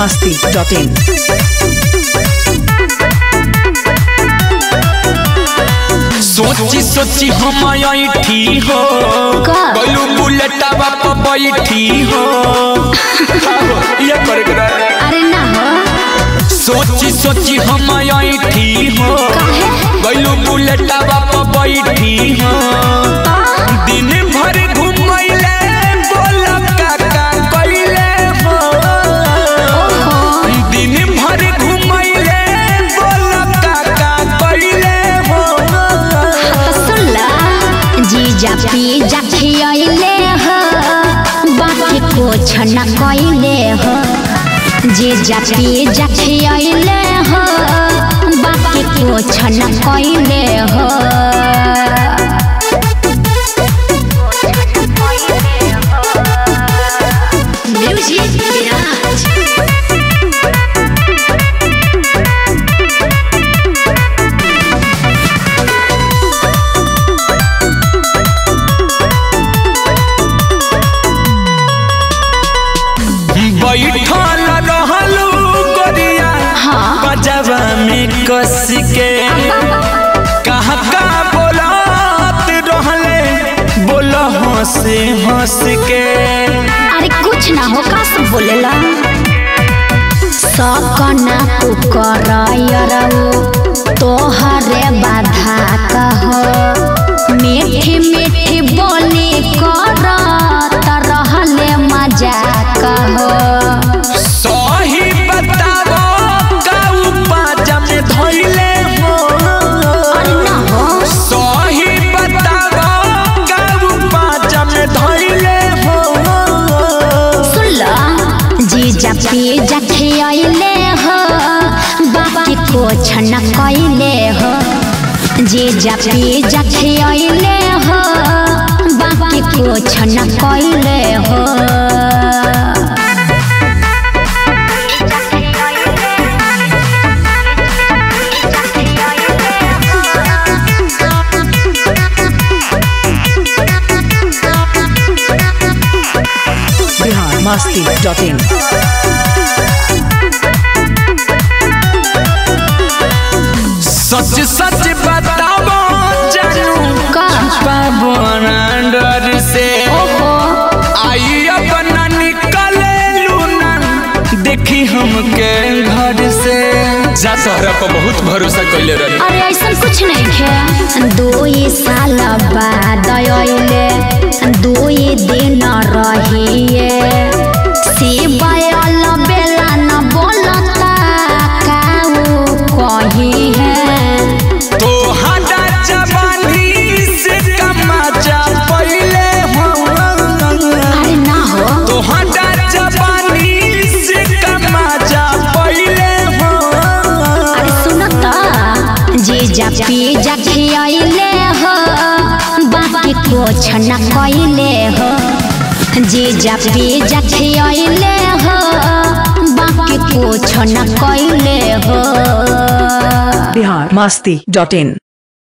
masti.in. सोची सोची हम ऐठी हो का? गलू बुलेटवा पर बैठी हो ये कर अरे ना हो सोची सोची हम ऐठी हो काहे? गलू बुलेटवा पर बैठी हो दिन भर घुमैले बोल काका कइले हो दिन भर घुमैले बोल काका कइले हो सुनला जीजा पीजा खियले हो बाकी कुछ न कइले हो जीजा पीजा खियले हो बाकी कुछ न कइले हो म्यूजिक विराज बैठल रहलू गोरिया हाँ। बजवा में कस के कहा का बोलत रहले बोल हंस हंस के अरे कुछ ना हो का सब बोलेला सकना कुकर तोहरे बाधा कहो मीठी मीठी बोली कर रहले मजा कहो सही बताओ काऊ पाजा में धइले हो अरे ना हो सही बताओ काऊ पाजा में धइले हो सुनला जीजा पीजा खियले हो बाकी कुछ न कइले हो जीजा पीजा खियले हो बाकी कुछ न कइले हो Bihar masti.in. सच सच बताओ जानू का पाबो ना डर से ओहो आई अपना निकले लूना देखी हमके घर से जा तोहरा पर बहुत भरोसा कइले रही अरे ऐसा कुछ नहीं है दुई साल बाद अइले दुई दिन रहिए शिवायल बेला न बोलता काऊ कही है तोहरा जवानी से कमा जा पहिले हो अरे ना हो तोहरा जवानी से कमा जा पहिले हो अरे सुन त जीजा पीजा खियले हो बाकी कुछ न कइले हो जीजा पीजा खियले हो बाकी कुछ न कइले हो Bihar masti.in.